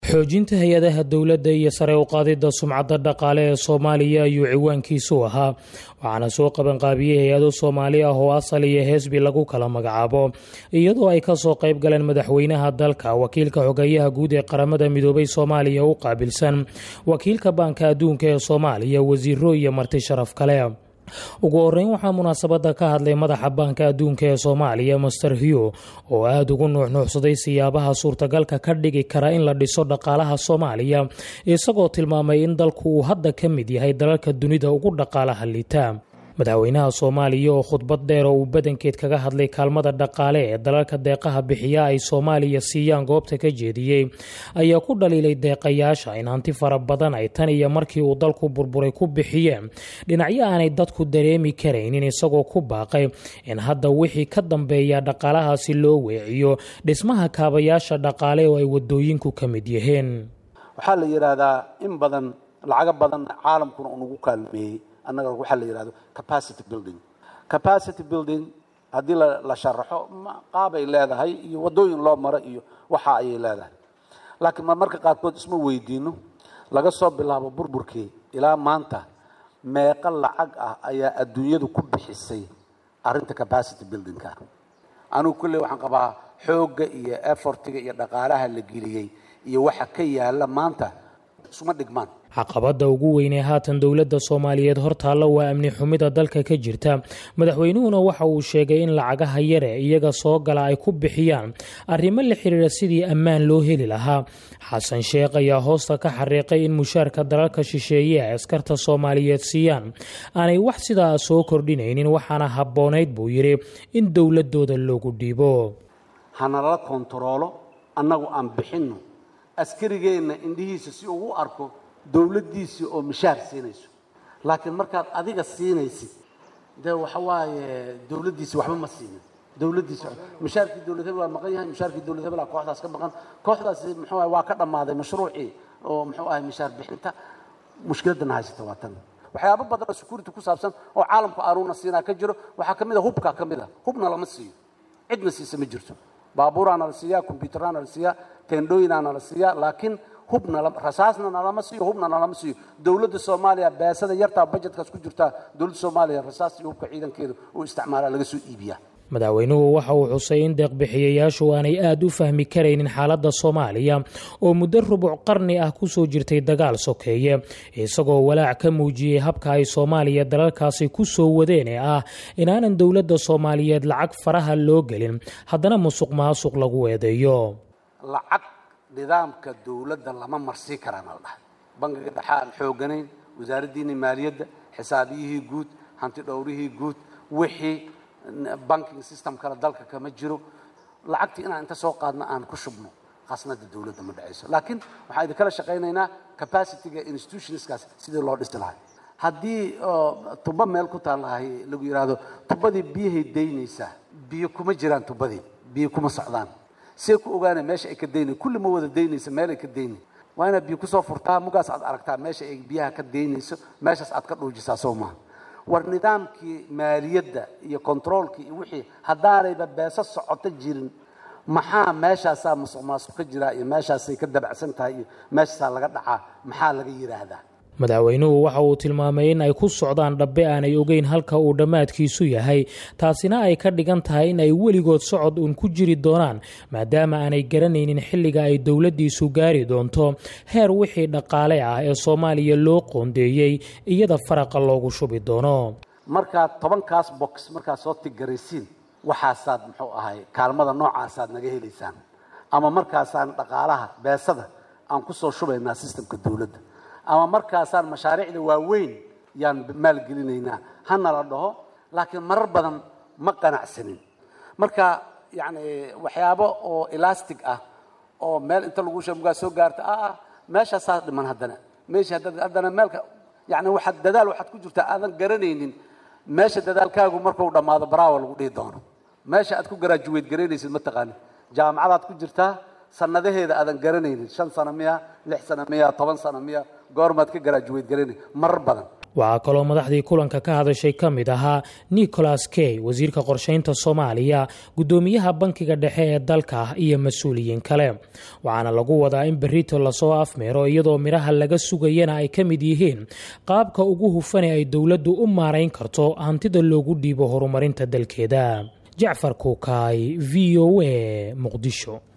xoojinta hay-adaha dowladda iyo sare u qaadidda sumcadda dhaqaale ee soomaaliya ayuu ciwaankiisu ahaa waxaana soo qabanqaabiyey hay-ado soomaali ah oo asal iyo heesbi lagu kala magacaabo iyadoo ay kasoo qayb galeen madaxweynaha dalka wakiilka xogeyaha guud ee qaramada midoobay soomaaliya u qaabilsan wakiilka baanka adduunka ee soomaaliya wasiiro iyo marti sharaf kale ugu horeyn waxaa munaasabada ka hadlay madaxa baanka adduunka ee soomaaliya master hugh oo aada ugu nuuxnuuxsaday siyaabaha suurtagalka ka dhigi kara in la dhiso dhaqaalaha soomaaliya isagoo tilmaamay in dalku uu hadda ka mid yahay dalalka dunida ugu dhaqaalaha liita madaxweynaha soomaaliya oo khudbad dheer oo uu badankeed kaga hadlay kaalmada dhaqaale ee dalalka deeqaha bixiya ay soomaaliya siiyaan goobta ka jeediyey ayaa ku dhaliilay deeqayaasha in hanti fara badan ay tan iyo markii uu dalku burburay ku bixiyeen dhinacyo aanay dadku dareemi karaynin isagoo ku baaqay in hadda wixii ka dambeeya dhaqaalahaasi loo weeciyo dhismaha kaabayaasha dhaqaale oo ay wadooyinku ka mid yihiin waxaa la yidhaahdaa in badan lacago badan caalamkuna unagu kaalmeeyey annaga waxaa la yidhahdo capacity building capacity building haddii la sharaxo qaabay leedahay iyo waddooyin loo maro iyo waxa ayay leedahay laakiin marmarka qaarkood isma weydiino laga soo bilaabo burburkii ilaa maanta meeqo lacag ah ayaa adduunyadu ku bixisay arrinta capacity buildingka anigu kulley waxaan qabaa xoogga iyo effortiga iyo dhaqaalaha la geliyey iyo waxa ka yaala maanta isuma dhigmaan caqabada ugu weynee haatan dowladda soomaaliyeed hortaalla waa amni xumida dalka ka jirta madaxweynuhuna waxa uu sheegay in lacagaha yare iyaga soo gala ay ku bixiyaan arrimo la xiriira sidii ammaan loo heli lahaa xasan sheekh ayaa hoosta ka xariiqay in mushaarka dalalka shisheeye ay askarta soomaaliyeed siiyaan aanay wax sidaa soo kordhinaynin waxaana habboonayd buu yidhi in dowladooda loogu dhiibo hanalala kontaroolo annagu aan bixinno askarigeenna indhihiisa si uu u arko dowladdiisii oo mishaar siinayso laakiin markaad adiga siinaysid dee waxa waaye dowladdiisi waxba ma siinin dowladdiisi mishaarkii dowlad hebel waa maqan yahay mishaarkii dowlad hebel aa kooxdaas ka maqan kooxdaasi muxuu ahay waa ka dhammaaday mashruucii oo muxuu ahay mishaar bixinta mushkiladana haysata waa tan waxyaabo badan oo security ku saabsan oo caalamku aanuna siinaa ka jiro waxaa ka mid a hubkaa ka mid a hubna lama siiyo cidna siisa ma jirto baabuuraana la siiyaa combyuteraana la siiyaa teendhooyinaana la siiyaa laakiin hubna rasaasna nalama siiyo hubna nalama siiyo dowladda soomaaliya beesada yartaa bajetkaas ku jirtaa dowladda soomaaliya rasaas iyo hubka ciidankeedu uu isticmaalaa laga soo iibiyaa madaxweynuhu waxa uu xusay in deeqbixiyayaashu aanay aada u fahmi karaynin xaaladda soomaaliya oo muddo rubuc qarni ah kusoo jirtay dagaal sokeeye isagoo walaac ka muujiyey habka ay soomaaliya dalalkaasi ku soo wadeen ee ah inaanan dowladda soomaaliyeed lacag faraha loo gelin haddana musuq maasuq lagu eedeeyo lacag nidaamka dowladda lama marsii karaana la dhahay bangiga dhexe aan xooganayn wasaaraddiini maaliyadda xisaabiyihii guud hanti dhowrihii guud wixii banking system kale dalka kama jiro lacagtii inaan inta soo qaadno aan ku shubno khasnada dowladda ma dhacayso laakiin waxaan idinkala shaqaynaynaa capacityga institutionskaas sidii loo dhisi lahay haddii tuba meel ku taallahay lagu yidhaahdo tubadii biyahay daynaysaa biyo kuma jiraan tubadii biyo kuma socdaan see ku ogaana meesha ay ka daynay kulli ma wada daynaysa meel ay ka daynay waa inaad biyo kusoo furtaa mugaas aad aragtaa meesha ay biyaha ka daynayso meeshaas aad ka dhuujisaa soo maaha war nidaamkii maaliyadda iyo controolkii iyo wixii haddaanayba beeso socoto jirin maxaa meeshaasaa musuq maasuq ka jiraa iyo meeshaasay ka dabacsan tahay iyo meeshaasaa laga dhacaa maxaa laga yidhaahdaa madaxweynuhu waxa uu tilmaamay in ay ku socdaan dhabbe aanay ogeyn halka uu dhammaadkiisu yahay taasina ay ka dhigan tahay in ay weligood socod uun ku jiri doonaan maadaama aanay garanaynin xilliga ay dowladdiisu gaari doonto heer wixii dhaqaale ah ee soomaaliya loo qoondeeyey iyada faraqa loogu shubi doono markaad tobankaas box markaad soo tigaraysiin waxaasaad muxuu ahay kaalmada noocaasaad naga helaysaan ama markaasaan dhaqaalaha beesada aan ku soo shubaynaa sistamka dowladda ama markaasaan mashaariicda waaweyn yaan maalgelinaynaa hana la dhaho laakiin marar badan ma qanacsanin marka yani waxyaabo oo elastic ah oo meel inta lagu shamugaa soo gaarta ah meeshaasaa dhiman haddana meesha haddana meelka yani waxaad dadaal waxaad ku jirtaa aadan garanaynin meesha dadaalkaagu markuu dhammaado baraawa lagu dhihi doono meesha aad ku garaajuweyd garaynaysid ma taqaanin jaamacadaad ku jirtaa sanadaheeda aadan garanaynin shan sano miya lix sano miya toban sano miya goormaad ka garaajuweyd garanay marar badan waxaa kaloo madaxdii kulanka ka hadashay ka mid ahaa nicholas key wasiirka qorsheynta soomaaliya guddoomiyaha bankiga dhexe ee dalka iyo mas-uuliyiin kale waxaana lagu wadaa in berito lasoo afmeero iyadoo midhaha laga sugayana ay ka mid yihiin qaabka ugu hufane ay dowladdu u maarayn karto hantida loogu dhiibo horumarinta dalkeeda jacfar kuukaay v o a muqdisho